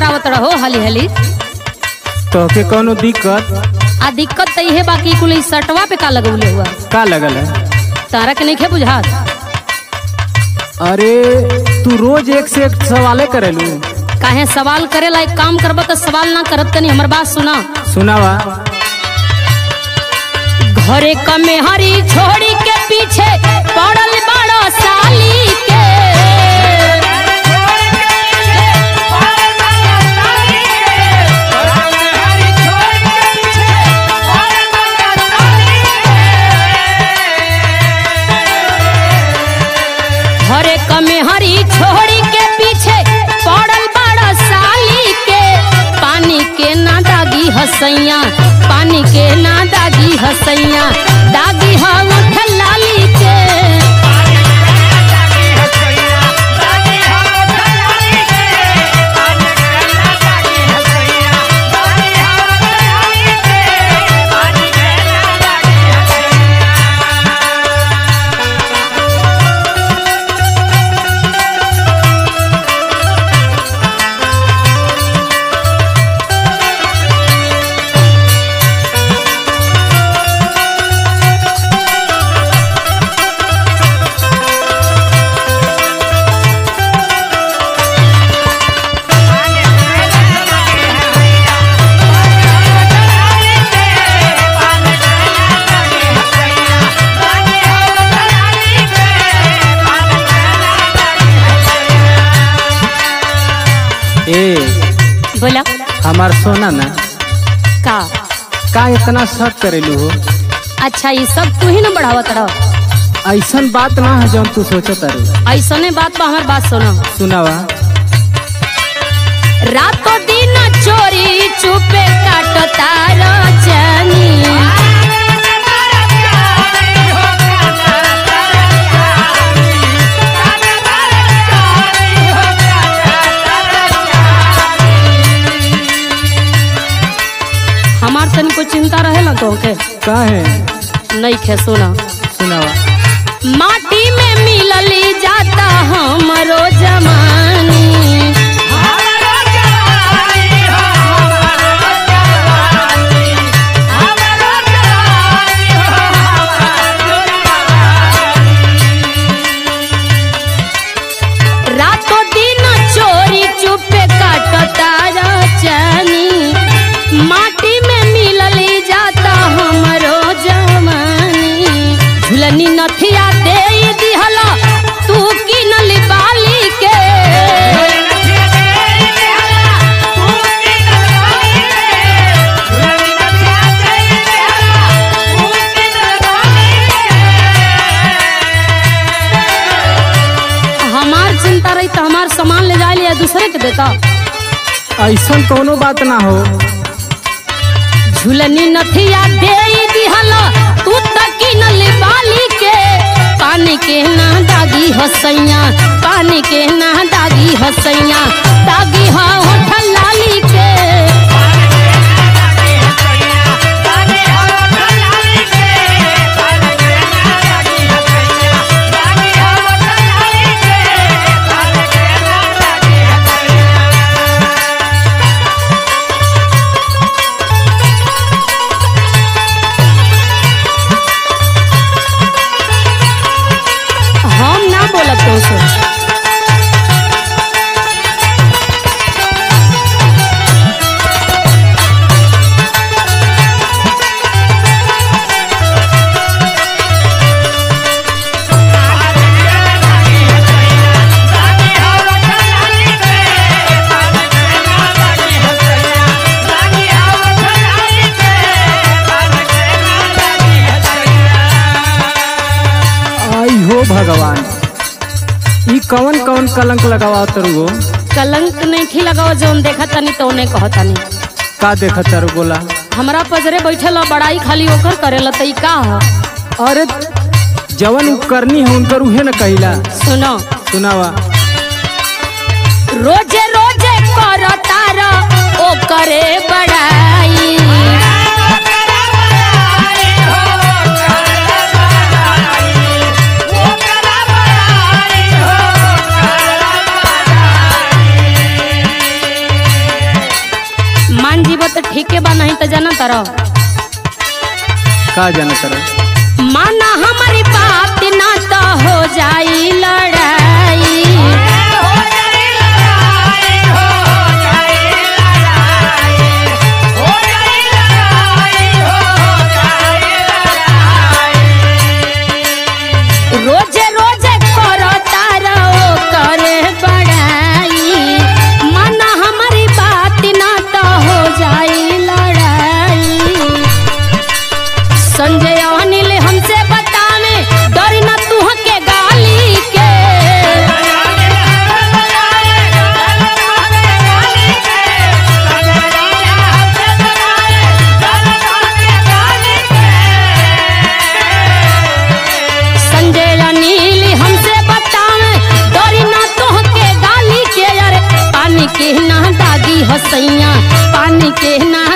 करावत रहो हली हली तोहके कोनो दिक्कत आ दिक्कत तो इहे बाकी कुल ई सटवा पे का लगौले हुआ का लगल है तारा के नहीं बुझात अरे तू रोज एक से एक सवाले करेलू काहे सवाल करेला एक काम करब तो सवाल ना करत तनी हमर बात सुना सुनावा घरे कमे हरी छोड़ी के पीछे पड़ल बड़ो साली के घरे कमे हरी छोड़ी के पीछे पड़ल बड़ो साली के पानी के ना दागी हसैया पानी के ना दागी हसैया दागी ह उठ लाली के ए बोला हमार सोना ना का का इतना शक करेलू हो अच्छा ये सब तू ही ना बढ़ावत रह ऐसन बात ना है जौन तू सोचत अरे ऐसने बात बा हमार बात सुना सुनावा रातों दिन चोरी चुपे काटता रचनी हमार तनी को चिंता रहेला तो के का है नहीं खे सुना सुनावा माटी में मिलली जाता हमरो जमानी रातों दिन चोरी चुपे काटता रचनी माटी में मिलली जाता हमरो जवानी झुलनी नथिया दे दिहला तू किनली बाली के हमार चिंता रही तो हमार सामान ले जाए लिया दूसरे के देता ऐसन कोनो बात ना हो झुलनी नथिया दे दिहला तू तकी नली बाली के पानी के ना दागी हसैया पानी के ना दागी हसैया दागी हा होठ लाली के हम ना बोलत तो से आई हो भगवान ई कौन कौन कलंक लगावा तरू हो कलंक नहीं खी लगाओ जौन देखा तनी तो उन्हें कहा तनी का देखत तारू बोला हमरा पजरे बैठल ह, बड़ाई खाली ओकर करेला तई का ह अरे जवन उ करनी है उनकर उहे न कहिला सुनो सुनावा रोजे रोजे कर तारा ओ करे बड़ाई का जाना तरह माना हमारी बात ना तो हो जाई लड़ाई रोजे रोजे करो तारा ओ करे बड़ाई माना हमारी बात ना तो हो जाई लड़ाई संजय अनिल हमसे बतावे डर न तू के गाली के संजय अनिल हमसे बतावे डर न तू के गाली के अरे पानी के ना दागी हसैया पानी के ना